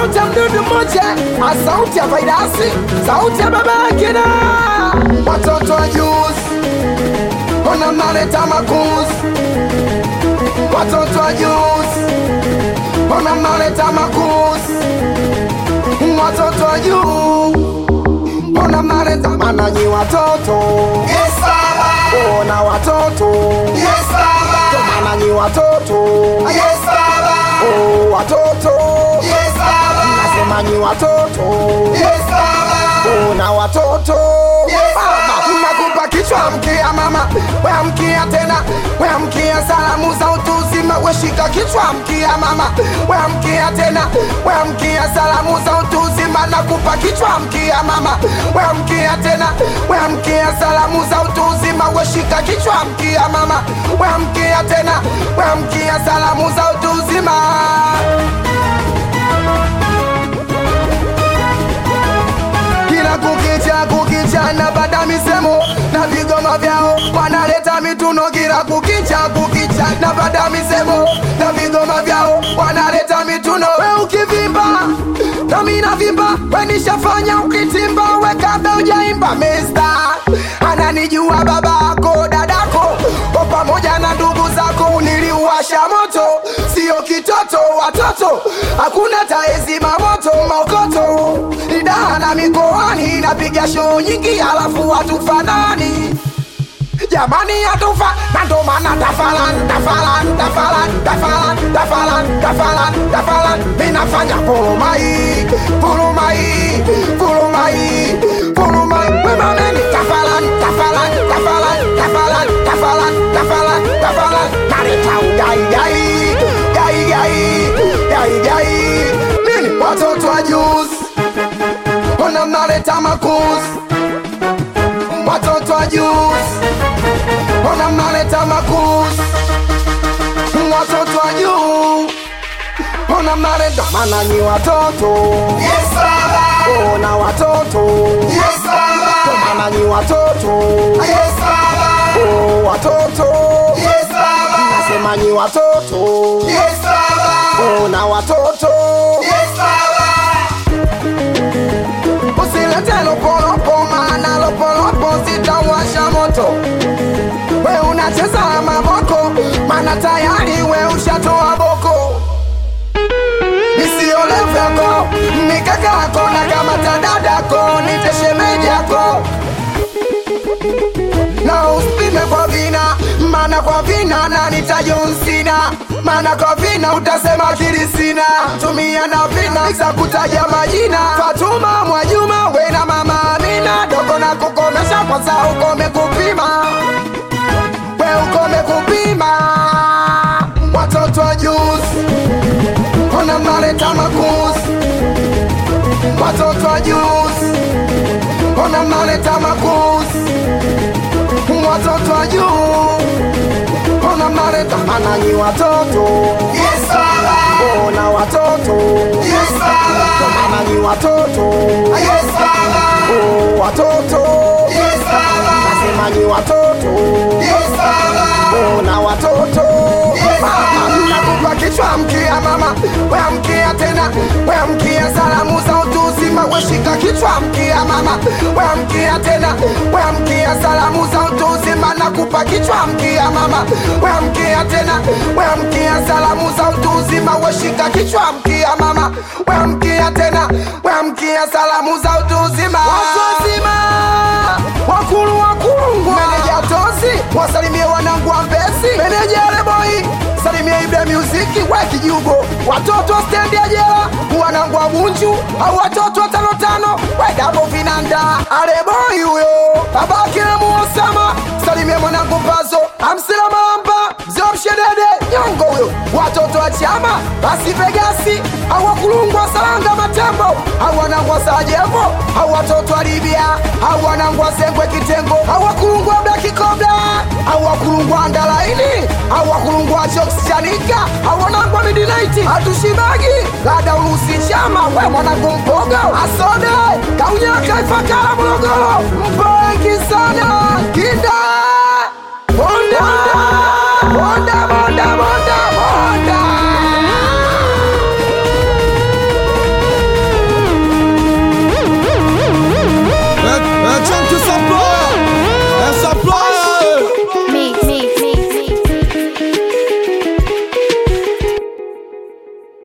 sauti ya mdudu mmoja a sauti ya vaidasi sauti ya baba yake na watoto wa juzi ona mnaleta makuzi watoto wa juzi ona mnaleta makuzi watoto wa juu ona mnaleta mananyi watoto Yes, Baba. ona watoto Yes, Baba. mananyi watoto Yes, Baba. oh, watoto Yes, Baba. nasema nyi watoto Yes, Baba. una watoto Yes, Mama, nakupa kichwa mkia mama weamkia tena weamkia salamu za utu uzima weshika kichwa mkia mama weamkia tena weamkia salamu za utu uzima nakupa kichwa mkia mama weamkia tena weamkia salamu za utu uzima weshika kichwa mkia mama weamkia tena weamkia salamu za utu uzima kila kukicha kukicha na bada misemo na vigoma vyao wanaleta mituno kila kukicha kukicha na bada misemo na vigoma vyao wanaleta mituno we ukivimba nami navimba we nishafanya ukitimba we kabla ujaimba mesta ananijua babako dadako kwa pamoja na ndugu zako niliuwasha moto sio kitoto watoto hakuna taezima moto maokoto idaa na mikoani napiga shoo nyingi alafu hatufanani jamani hatufa na ndo maana tafalan tafalan tafalan tafalan tafalan tafalan tafalan minafanya pulumai pulumai pulumai pulumai wemameni tafalan tafalan tafalan tafalan tafalan tafalan tafalan nareta ugaigai gaigai gaigai nini watoto wa juzi ona mnaleta makuzi watoto wa juzi ona mnaleta makuzi watoto wa juu ona mnaleta mananyi watoto Yes, Baba. ona watoto Yes, Baba. mananyi watoto Yes, Baba. oh, watoto Yes, Baba. nasemanyi watoto Yes, Baba. ona watoto Yes, Baba. usilete lopolopo maana lopolopo zitawasha moto we unacheza na maboko maana tayari we ushatoa boko isioleveko mikakako na kama tadadako niteshemejako na usipime kwa vina maana kwa vina na nitajonsina maana kwa vina utasema kirisina tumia na vina za kutaja majina fatuma mwajuma we na mama amina dogo na kukomesha kwanza ukome kupima we ukome kupima watoto wa juzi ona mnaleta makuzi watoto wa juzi ona mnaleta makuzi watoto wa juu ona mnaleta mananyi watoto Yes, Baba. ona watoto Yes, Baba. mananyi watoto Yes, Baba. oh, watoto Yes, Baba. nasemanyi watoto Yes, Baba. ona watoto Yes, Mama, nakupa kichwa mkia mama weamkia tena weamkia salamu za utu uzima weshika kichwa mkia mama weamkia tena weamkia salamu za utu uzima nakupa kichwa mkia mama weamkia tena weamkia salamu za utu uzima weshika kichwa mkia mama weamkia tena weamkia salamu za utu uzima watu wazima wakulu wakulu meneja tozi wasalimie wanangu wa mbesi meneja leboi salimia ibra muziki we kijugo watoto wa stendi ya jela wanangu wa bunju au watoto wa tano tano we dabo vinanda aleboi huyo babake na muosama salimia mwanangu pazo amsila mamba mzee mshedede nyongo huyo watoto wa chama basi vegasi au wakulungwa salanga matembo au wanangwa sajevo au watoto wa libya au wanangwa sengwe kitengo au wakulungwa blakikobla au wakulungwa ndalaini au wakulungwa choks chanika au wanangwa midinaiti hatushibagi lada urusi chama we mwanangu mpogo asode kaunyaka ifakala morogoro mpengi sana kinda